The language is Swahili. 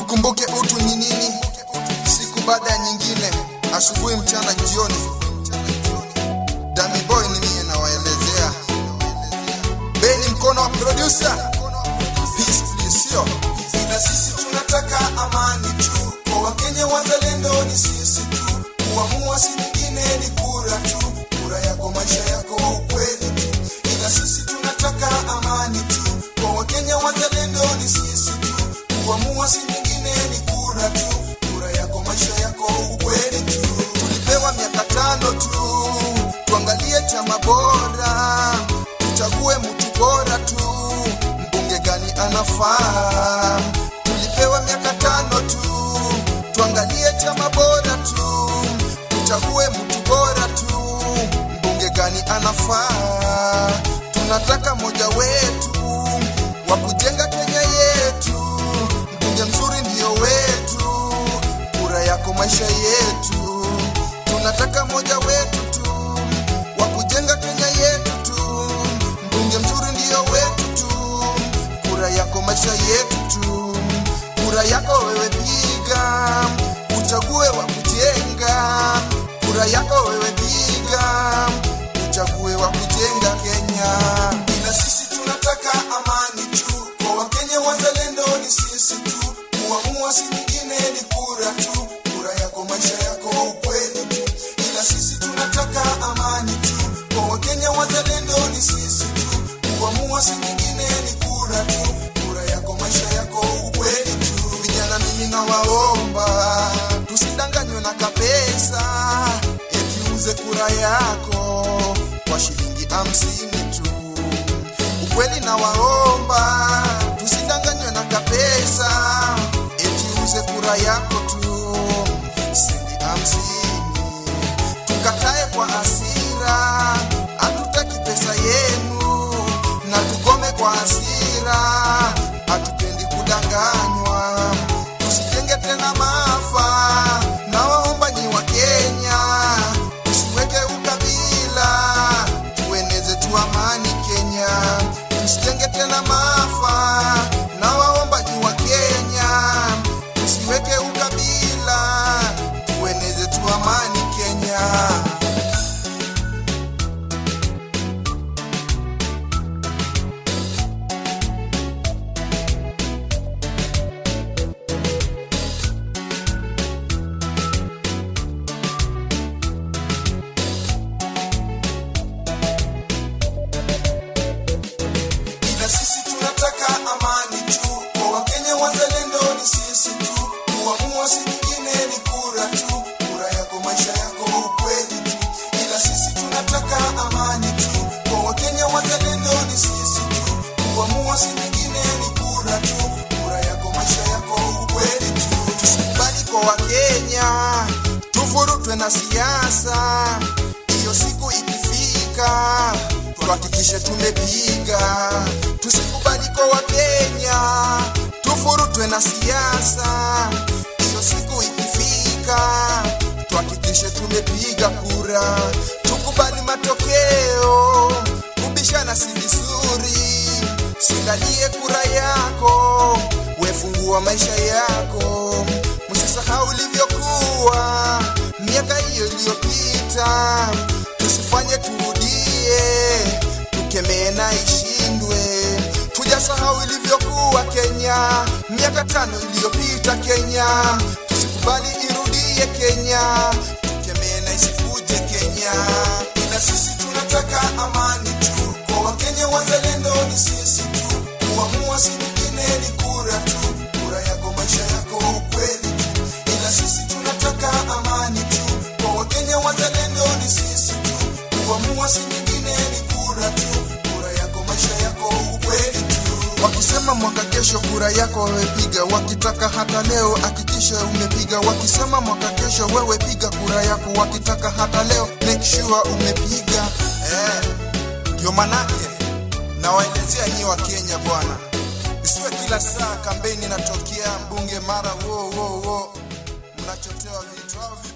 tukumbuke utu ni nini, siku baada ya nyingine, asubuhi, mchana, jioni. Dami boy ni mie nawaelezea, beni mkono wa producer, peace please, sio na sisi tunataka amani tu kwa Wakenya wazalendo, ni sisi tu kuamua, si nyingine, ni kura tu, kura yako, maisha yako, ukweli tu. Ila sisi tunataka amani tu kwa Wakenya wazalendo, ni sisi tu kuamua, si nyingine, ni kura tu, kura yako, maisha yako, ukweli tu. tulipewa miaka tano tu, tuangalie chama bora, tuchague mtu bora tu, mbunge gani anafaa. Tulipewa miaka tano tu, tuangalie chama bora tu, tuchague mtu bora tu, mbunge gani anafaa. Tunataka moja wetu wa kujenga Kenya yetu, mbunge mzuri ndio wetu, kura yako maisha yetu. Tunataka moja wetu tu wa kujenga Kenya yetu tu, mbunge mzuri ndio wetu tu, kura yako maisha yetu tu. Kura yako wewe piga, uchague wa kujenga. Kura yako wewe piga, uchague wa kujenga Kenya. ila sisi tunataka amani tu kwa Wakenya wazalendo, ni sisi tu kuamua, si nyingine, ni kura tu, kura yako, maisha yako, ukweli tu. Ila sisi tunataka amani tu kwa Wakenya wazalendo, ni sisi tu kuamua, si nyingine, ni kura tu, kura yako, maisha yako, ukweli tu. Vijana mimi nawaomba, tusidanganywe na kapesa, eti uze kura yako kwa shilingi hamsini tu. Ukweli nawaomba, tusidanganywe na kapesa, eti uze kura yako tu shilingi hamsini. Tukatae kwa hasira, hatutaki pesa yenu, na tugome kwa hasira, hatupendi kudanganywa, tusijenge tena maafa. Na waomba nyi wa Kenya, tusiweke ukabila, tueneze tu amani Kenya, tusijenge tena maafa. Na waomba nyi wa Kenya, tusiweke ukabila, tueneze tu amani Kenya. ila sisi tunataka amani tu kwa Wakenya wazalendo, ni sisi tu kuamua, si nyingine, ni kura tu, kura yako, maisha yako, ukweli tu. Ila sisi tunataka amani tu kwa Wakenya wazalendo, ni sisi tu kuamua, si nyingine, ni kura tu, kura yako, maisha yako, ukweli tu. Tusikubali kwa Wakenya tuvurutwe na siasa. Hiyo siku ikifika, tuhakikishe tumepiga. Tusikubali kwa Wakenya tuvurutwe na siasa. Hiyo siku ikifika, tuhakikishe tumepiga kura. Tukubali matokeo, kubishana si vizuri. Silalie kura yako, wefungua maisha yako. Msisahau ilivyokuwa miaka hiyo iliyopita, tusifanye turudie, tukemee na ishindwe. Tujasahau ilivyokuwa Kenya miaka tano iliyopita Kenya, tusikubali irudie Kenya, tukemee na isikuje Kenya. ila sisi tunataka amani tu kwa Wakenya wazalendo, ni sisi tu kuamua, si nyingine, ni kura tu, kura yako, maisha yako, ukweli tu. Ila sisi tunataka amani tu kwa Wakenya wazalendo, ni sisi tu kuamua, si nyingine, ni kura tu, kura yako, maisha yako, ukweli tu. Wakisema mwaka kesho kura yako wewe piga, wakitaka hata leo hakikisha umepiga. Wakisema mwaka kesho wewe piga kura yako, wakitaka hata leo make sure umepiga. Eh, ndio manake nawaelezea nyi wa Kenya bwana, isiwe kila saa kampeni inatokea mbunge mara wo wo wo, mnachotewa vitu au vipi?